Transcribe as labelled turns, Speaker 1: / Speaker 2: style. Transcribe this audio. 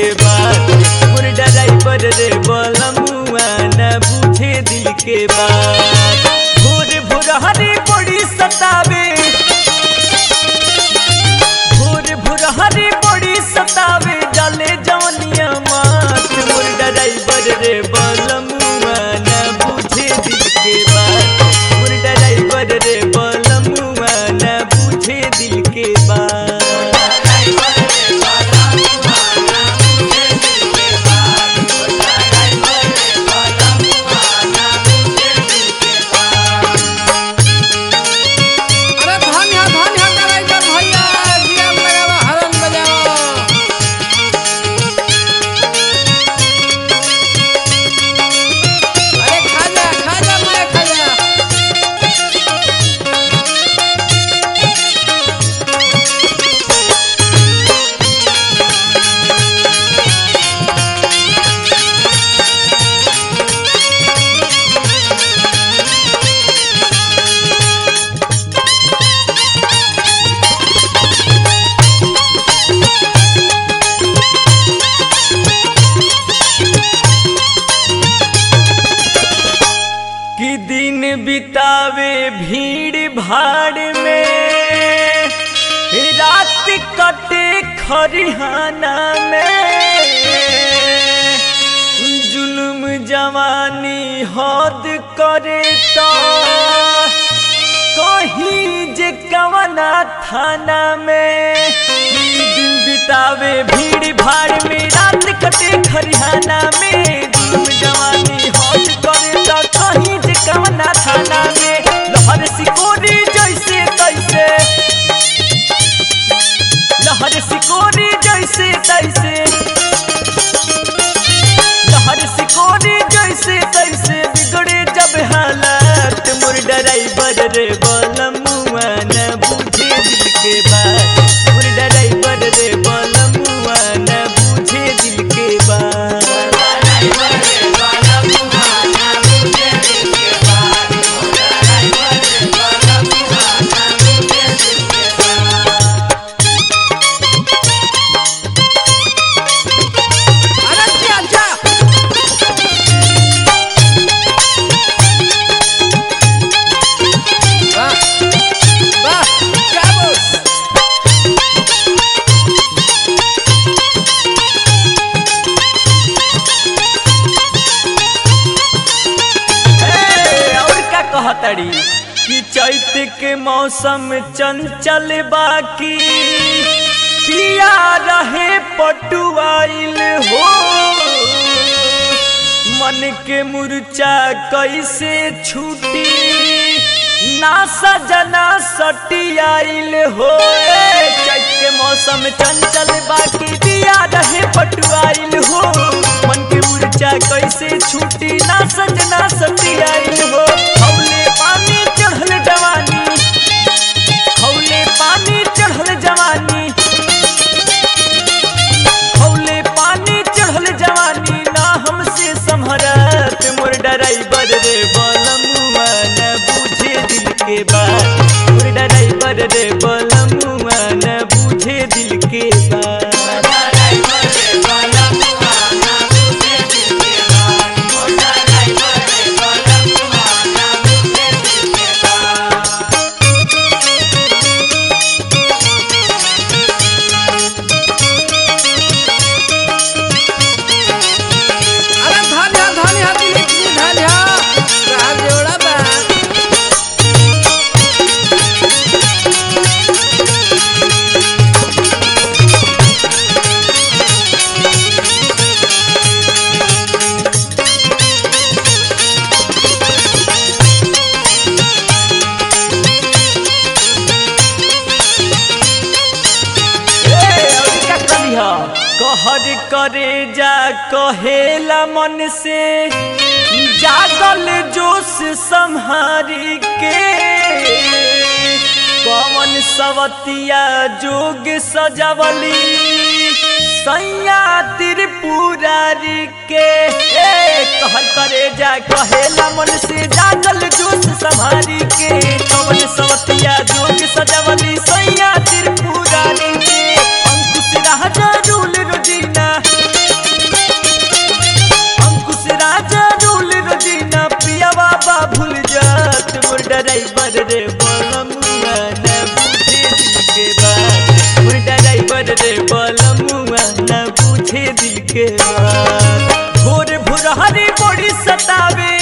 Speaker 1: के बात मोर ड्राइवर रे बलमुआ न बुझे दिल के बात भोर भोर हरी बड़ी सतावे भोर भोर हरी बड़ी सतावे डाले जवनिया मात मोर ड्राइवर रे बलमुआ न बुझे दिल के बात मोर ड्राइवर रे बलमुआ न बुझे दिल के बात
Speaker 2: अरे धन है धन है ड्राइवर भैया गियर लगावा हरन बजावा अरे खाजा खाजा मैं खाजा
Speaker 1: कि दिन बितावे भीड़ भाड़ में रात कटे खरिहाना में जुल्म जवानी हद करे तो कहीं जे कवना थाना में दिन बितावे भीड़ भाड़ में रात कटे खरिहाना में जुल्म जवानी हद करे तो कहीं जे कवना थाना में लहर सिकोरी जैसे तैसे लहर सिकोरी जैसे तैसे लहर सिकोरी जैसे तैसे बिगड़े जब हालात मोर ड्राइवर रे बलमुआ न बुझे दिल के बात मोर ड्राइवर रे बलमुआ न बुझे दिल के बात
Speaker 2: अरे क्या क्या वाह वाह क्या बोल
Speaker 1: ए, और का कहतड़ी कि चैत के मौसम चंचल बाकी पिया रहे पटुआइल हो मन के मुरचा कैसे छूटी ना सजना सटियाइल हो ए, चैत के मौसम चंचल बाकी पिया रहे पटुआइल हो मन के मुरचा कैसे छूटी ना सजना सटियाइल हो हौले पानी चढ़ल जवानी हौले पानी चढ़ल जवानी हौले पानी चढ़ल जवानी ना हमसे संभरत मोर ड्राइवर रे बलमुआ न बुझे दिल के बात मोर ड्राइवर रे बलमुआ न बुझे दिल के बात
Speaker 2: अरे धन है धन है दिलीप जी धन है राज जोड़ा बा
Speaker 1: ए, और का कहिया? कहर करे जा कहेला मन से जागल जोश संहारी के पवन सवतिया जोग सजवली सैया त्रिपुरारी के ए कहर करे जा कहेला मन से जागल जोश संहारी के पवन सवतिया जोग सजवली सैया त्रिपुरारी के अंकुश राजा रूल रोजीना के बाद भोर भोरहरी बड़ी सतावे